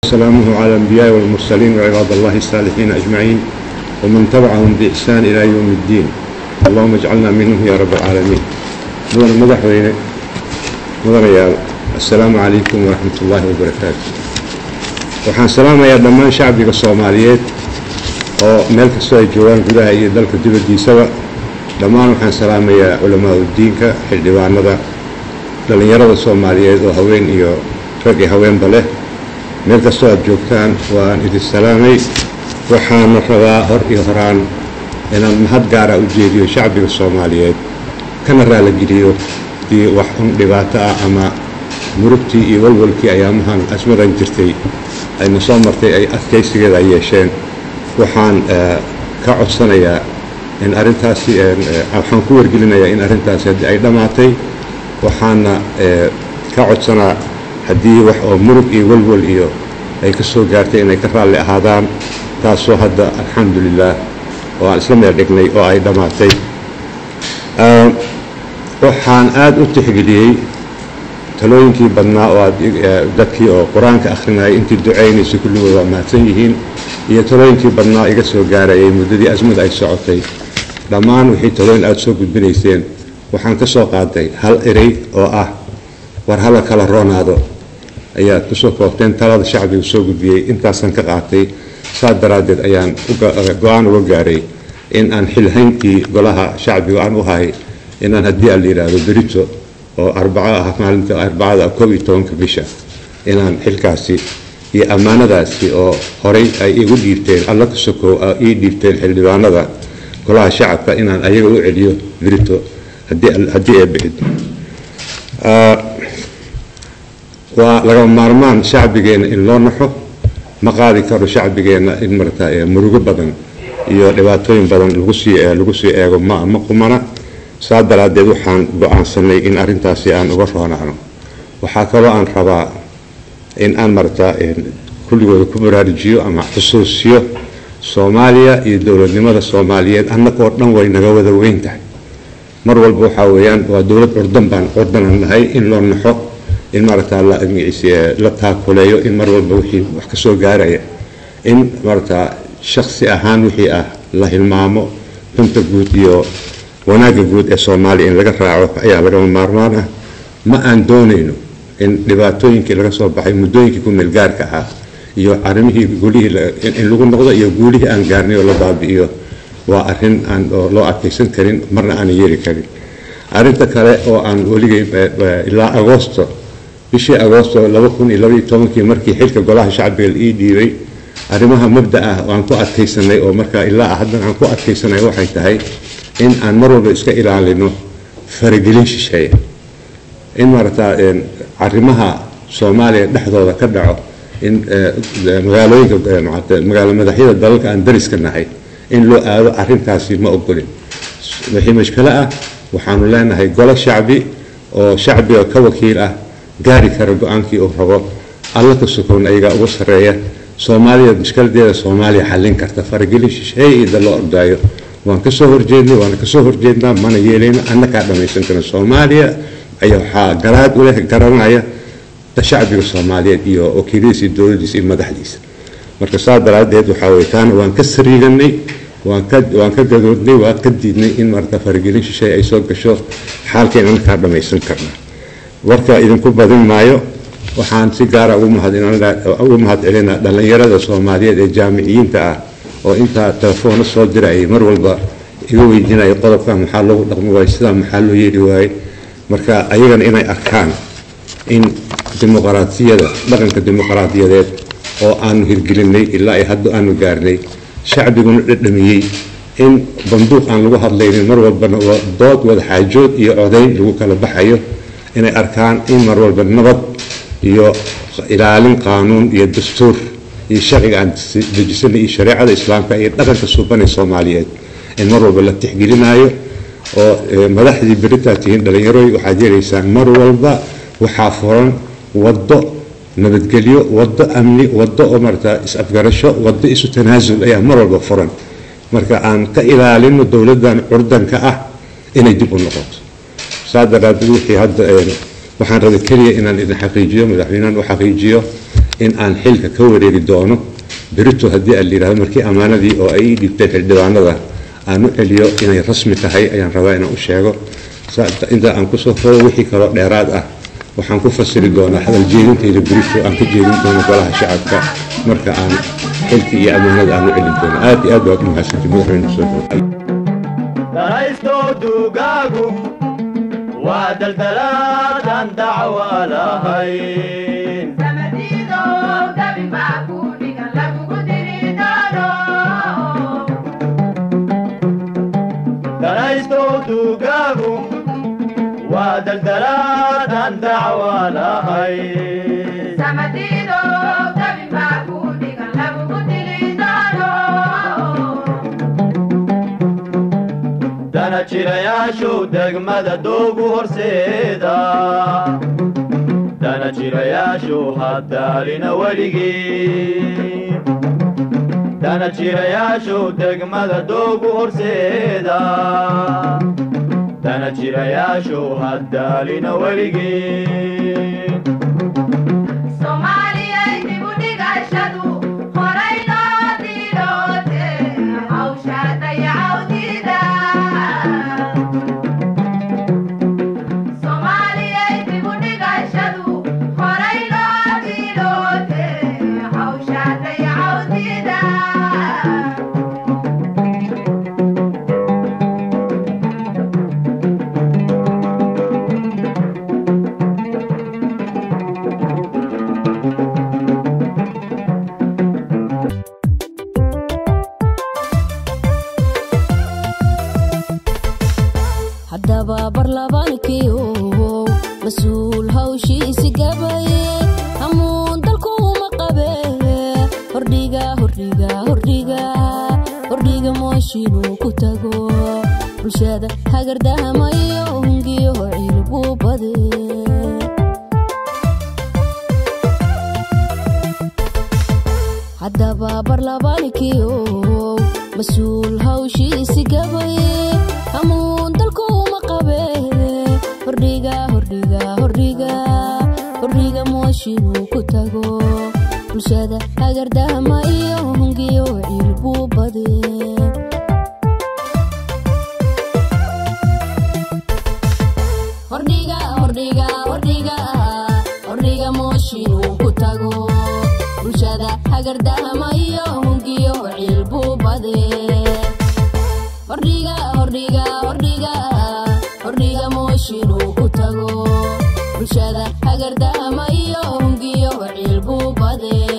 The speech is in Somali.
سلامه على الأنبياء والمرسلين وعباد الله الصالحين أجمعين ومن تبعهم بإحسان إلى يوم الدين اللهم اجعلنا منهم يا رب العالمين مدن مدحوينه مدن يا السلام عليكم ورحمة الله وبركاته waxaan salaamayaa dhammaan shacbiga soomaaliyeed oo meel kastoo ay joogaan gudaha iyo dalka dibaddiisaba dhammaan waxaan salaamayaa culamaa udiinka xildhibaanada dhallinyarada soomaaliyeed oo haween iyo rag iyo haweenba leh meel kastoo aad joogtaan waan idin salaamay waxaana rabaa hor iyo horaan inaan mahad gaara u jeediyo shacbiga soomaaliyeed kana raaligeliyo dii wax un dhibaato ah ama murugtii iyo walwalkii ayaamahan asmadan jirtay ayna soo martay ay adkaysigeeda ay yeesheen waxaan ka codsanayaa in arrintaasi waxaan ku wargelinayaa in arrintaasi haddii ay dhammaatay waxaana ka codsanaa haddii wax oo murug iyo walwal iyo ay ka soo gaartay inay ka raalli ahaadaan taasoo hadda alxamdulilaah oo aan isla meel dhignay oo ay dhammaatay waxaan aada u tixgeliyey talooyinkii badnaa oo aad dadkii oo qur-aanka akhrinayay intii ducaynaysay kulligood waa mahadsan yihiin iyo talooyinkii badnaa iga soo gaarayay muddadii asmada ay socotay dhammaan wixii talooyin aada soo gudbinayseen waxaan ka soo qaaday hal erey oo ah war hala kala roonaado ayaad kusoo koobteen talada shacbiga soo gudbiyey intaasaan ka qaatay saas daraaddeed ayaan go-aan uga gaaray in aan xilhayntii golaha shacbiga aan u hahay inaan haddii aan la yidhaahdo berito oo arbaco ah maalinta arbacada koob iyo tobanka bisha inaan xilkaasi iyo ammaanadaasi oo horay ay igu dhiibteen alla ka sokow ii dhiibteen xildhibaanada golaha shacabka inaan ayaga u celiyo berito haddii ee bixid waa laga maarmaan shacbigeenna in loo naxo ma qaadi karo shacbigeenna in marata murugo badan iyo dhibaatooyin badan lagu sii lagu sii eego ma ma qumana saa daraaddeed waxaan go-aansanay in arrintaasi aan uga roonaano waxaa kaloo aan rabaa in aan marata kulligooda ku baraarujiyo ama xusuusiyo soomaaliya iyo dowladnimada soomaaliyeed annagoo dhan way naga wada weyn tahay mar walba waxaa weeyaan waa dowlad curdan baan curdanan nahay in loo naxo in maaragtaa la taakuleeyo in mar walba wixii wax ka soo gaaraya in maaragtaa shaksi ahaan wixii ah la hilmaamo dunta guud iyo wanaagga guud ee soomaaliya in laga raaco ayaa lagama maarmaan ah ma aan doonayno in dhibaatooyinkii laga soo baxay muddooyinkii ku meelgaarka ahaa iyo arrimihii gulihii in lagu noqdo iyo guulihii aan gaarnay oo la baabi'iyo waa arrin aan loo adkaysan karin marna aanan yeeli karin arrinta kale oo aan weligay ilaa agoosto bishii agoosto laba kun iyo labaiyo tobankii markii xilka golaha shacbiga la ii dhiibay arrimaha mabda ah aan ku adkaysanay oo markaa ilaa haddan aan ku adkaysanay waxay tahay in aan mar walba iska ilaalino faragelin shisheeye in maaragtaa arrimaha soomaaliya dhexdooda ka dhaco in magaalooyinka magaalo madaxyada dalalka aan dariska nahay in loo aado arrintaasi ma ogolin wixii mashkalo ah waxaanu leenahay golo shacbi oo shacbiga ka wakiil ah gaari kara go-aankii uu rabo alla ka sukowna ayagaa ugu sarreeya soomaaliya mashkaladeeda soomaaliya xallin karta faragelin shisheeye ida loo ordaayo waan ka soo horjeednay waana kasoo horjeednaa mana yeelayno annakaa dhammaysan karin soomaaliya ayaa waxaa garaad u leh garanaya shacbiga soomaaliyeed iyo wakiiladiisa iyo dowladdiisa iyo madaxdiisa marka saa daraaddeed waxaa weye taana waan ka sariiganay waan ka waan ka gadoodnay waan ka diidnay in marata faragelin shisheeye ay soo gasho xaalkeen annakaa dhammaysan karna warka idinku badin maayo waxaan si gaara ugu mahad celinaa dhallinyarada soomaaliyeed ee jaamiciyiinta ah oo intaa telefoona soo dirayay mar walba iga weydiinaya qodobka maxaa loogu dhaqmi waayo sidaa maxaa loo yeeli waaye marka ayagana inay arkaan in dimuqraatiyada dhaqanka dimuqraadiyadeed oo aanu hirgelinay ilaa ay hadda aanu gaarnay shacbiguna dhadhamiyey in banduuq aan lagu hadlaynin mar walbana waa dood wada xaajood iyo codayn lagu kala baxayo inay arkaan in mar walba nabad iyo ilaalin qaanuun iyo dastuur iyo sharciga aan dejisanay iyo shareecada islaamka iyo dhaqanka suubanay soomaaliyeed in mar walba la tixgelinaayo oo madaxdii beritaa tihiin dhallinyarooy waxaad yeelaysaan mar walba waxaa furan waddo nabadgelyo waddo amni waddo oo marata is-afgarasho waddo isu tanaasul ayaa mar walba furan marka aan ka ilaalino dowladdan curdanka ah inay dib u noqoto saa daraaddeed wixii hadda waxaan rabay keliya inaan idin xaqiijiyo madaxweynahan u xaqiijiyo in aan xilka ka wareegi doono berito haddii aan layidhahdo markii ammaanadii oo ay ii dhibteen xildhibaanada aan u celiyo inay rasmi tahay ayaan rabaa inaan u sheego inta aan kusoo koobo wixii kaloo dheeraad ah waxaan ku fasiri doonaa hadal jeedintayda berito aan ka jeedin doono golaha shacabka marka aan xilka iyo ammaanada aan u celin doono aad iyo aad baad u mahadsanti madaxweyne kusoo danaysto duugaagu waa daldalaadan dacwa lahayn danaysto duugaagu waa daldalaadan dacwa lahayn dana jirayaashu degmada doogu horseeda dana jirayaashu hadaalina weligii dana jirayaashu degmada doogu horseeda dana jirayaashu hadaalina weligii haddaba barlabaankiiow mas-uul hawshiisi gabaye hamuun dalkuuma qabe hordhiga hordhiga hordhiga hordhiga mooshinuu ku tago bulshada hagardahamayo hungiyo cilbuu bade haddaba barlabaankiiow mas-uul hawshiisi gabaye hamuun dalkuuma qabe hordhiga hordhiga hordhiga hordhiga mooshinuu ku tago bulshada hagardahama iyo hungiyo cilbuu bade hordhiga hordhiga hordhiga hordhiga mooshinuu ku tago bulshada hagardahama iyo hungiyo cilbuu bade hordhiga hordhiga hordhiga hordhiga mooshinuu ku tago bulshada hagardahama iyo hungiyo cilbuu bade